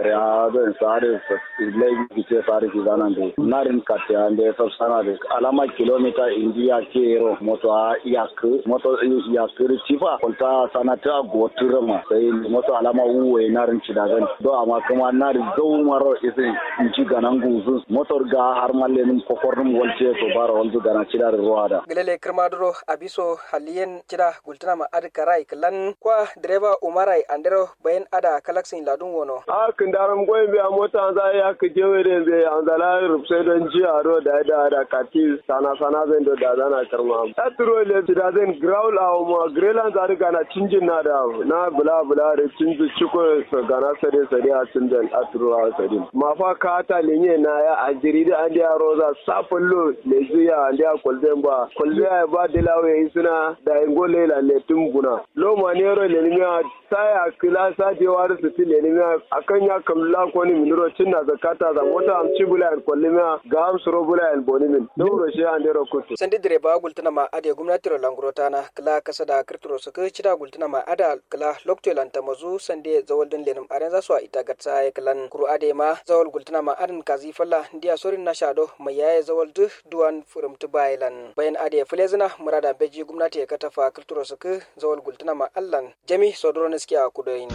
ya zan sare lai gice sare ki zanan de narin katte ande sab sana de alama kilomita india kero moto yak moto yak chifa kolta sanata goturama sai moto alama uwe narin cidagan do amma kuma narin zau maro isin inci ganan guzu motor ga har mallenin kokornum walce to bara wanzu gana cidar ruwada gilele kirmaduro abiso haliyen cida gultuna ma ad karai klan kwa direba umarai andero bayan ada kalaksin ladun wono a kin daram goyin biya mota za ya ka jewe da be an zala rubse don ji a ro da da da kati sana sana zan do da zana karma ta turo le da zan growl a ma grelan za riga na cinjin na da na bula bula da cinji ciko so gana sare sare a cinjin a turo a sare ma fa ka ta lenye na ya a jiri da an dia roza sapullo le zuya an dia kolden ba kolde ya ba dilawe isuna da ingole la le tumbuna lo manero le nya saya kila sa je war su ti le nya akan ya kamla ko ni minuro cinna zakata za mota am cibula en kollima ga am suro bula en bonimin dawro shi an dero kutu sandi direba gultuna ma ade gwamnati ro langurota na kala kasa da kirtiro su kai cida gultuna ma ada kala lokto lanta mazu sande zawal din lenum aren za su a ita gatsa ya kalan kuru ade ma zawal gultuna ma adan kazi falla ndiya sorin na shado mai yaye zawal du duwan furum tu bailan bayan ade fulezina murada beji gwamnati ya katafa kirtiro su kai zawal gultuna ma allan jami sodoro na suke a kudoyin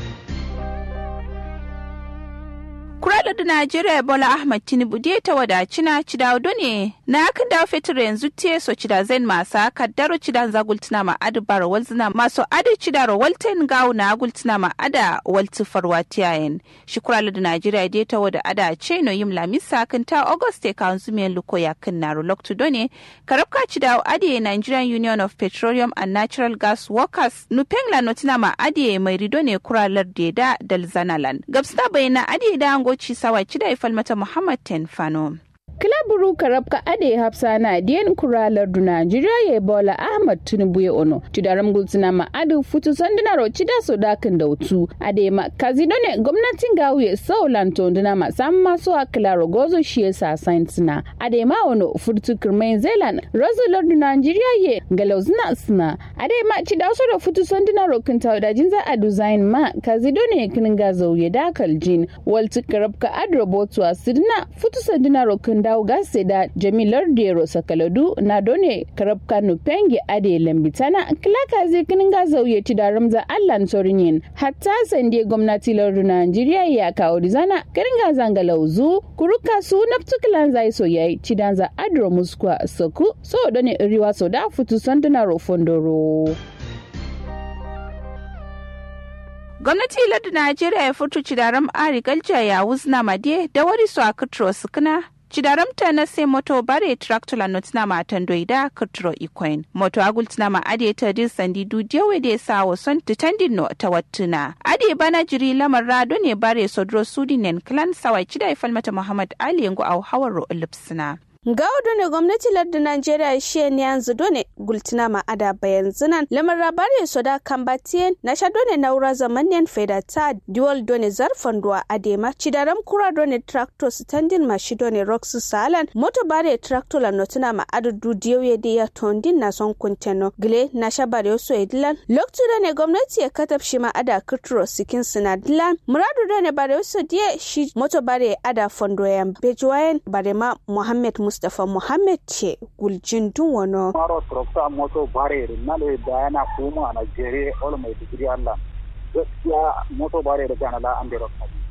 Kurala da Najeriya Bola Ahmad Tinubu dai ta wadaci na Cidaudo ne na kan dawo fetur yanzu te so cida zen masa kaddaro cidan za gultuna ma adu bara walzina maso adu cidaro walten gawo na gultuna ma ada walti farwa tiyayen. Shi kurala da Najeriya dai ta wada ada ce no yim lamisa kan ta Auguste ka zumiyan luko ya kan naro loktu done karabka cidawo ade Nigerian Union of Petroleum and Natural Gas Workers nupengla notina ma ade mai rido ne kuralar da dalzanalan. Gabsna bayana ade da angoci sawa cida ifal mata Muhammad Tenfano. kilaburu karabka ade hafsa na diyan kuralar du Najeriya ya bola Ahmad Tinubu ya ono cidaram gulsina ma adu futu sanduna ro cida so dakin da utu ade ma kazino ne gwamnatin gawiye saulan tonduna ma sam maso akila rogozo shi ya sa saintina ade ma ono futu kirmain zealand rozular du Najeriya ye galauzina suna ade ma cida so da futu sanduna ro kinta da jinza adu zain ma kazino ne kin gazo ya dakal jin walti karabka adu robotu asidina futu sanduna ro kin dawo gase da jamilar dero sakaladu na done karab kanu pengi ade lambitana kilaka zai kinin ga zauye ti da ramza allan sorinyin hatta sande gwamnati lardu najeriya ya kawo dizana kirin ga zanga lauzu kuruka su naftukilan zai so yayi ti danza adro muskwa soku so done riwa so da futu sanduna rofondoro. gwamnati lardu najeriya ya fito cidaram ari galja ya wuzna made da wari su a kitro sukuna cidaramta na sai moto bare tractor la notina ma tandoida kitro ikoin moto agultina ma ade ta din sandi du jewe de sa wason titandin no ta wattuna ade bana jiri lamar rado ne bare sodro sudinen clan sawai cida ifal mata muhammad ali yango au hawaro lipsina Gaudu ne gwamnati lardin Najeriya shi ne yanzu done gultina ma ada bayan zinan lamar rabari so da kambatiyen na sha done naura zamanyen feda ta dual done zarfan duwa adema cidaram kura done tractor standing ma shi done roxy salan moto bare tractor la notina ma adu du diyoye de ya tondin na son kunteno gile na sha bare so edilan loktu done gwamnati ya katab shi ma ada kitro sikin sinadilan muradu done bare so die shi moto bare ada fondo ya bejuwayen bare ma Muhammad Mustapha Muhammad ce guljin dun wano. Maro Trokta moto bare nale da yana kuma a Najeriya ol mai digiri Allah. Gaskiya moto bare da gana la an da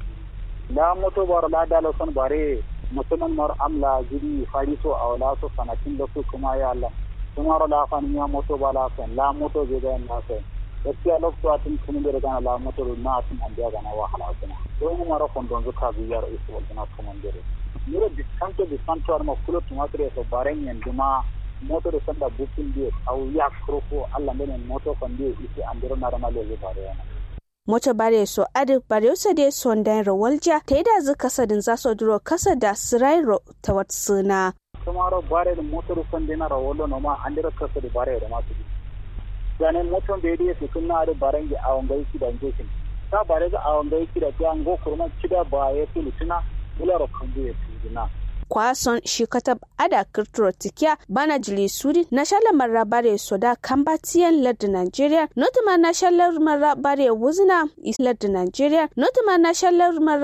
La moto bare la da son bare mutumin mar amla jiri fari so a wala so sanatin da su kuma ya Allah. Kuma ro la fan ya moto bala san la moto je da na san. Gaskiya lokacin atin kun da gana la moto na atin an da gana wahala kuma. Don mu mara fondon zuka biyar isu wal kuma dare. miro diskanto diskanto arma kulo tumatore so bareng yen duma moto de sanda bukin die au ya kroko alla menen moto kon die isi andiro narama lege bare moto bare so adi bare so de sondan rawalja ta da zu kasadin za so duro kasa da sirairo ta watsuna tomaro bare de moto de sonde na rawolo no ma andiro kasa de bare de ma su jane moto be de su kunna adi barengi awon gai ki da ngekin ta bare ga awon gai ki da ta ngo kurma kida ba ya filutuna bularo kambu ya tuzina kwason shi katab ada kirturo tikiya bana jili suri na shala marabare soda kambatiyan lardin nigeria notuma na shalar marabare wuzina lardin nigeria notuma na shalar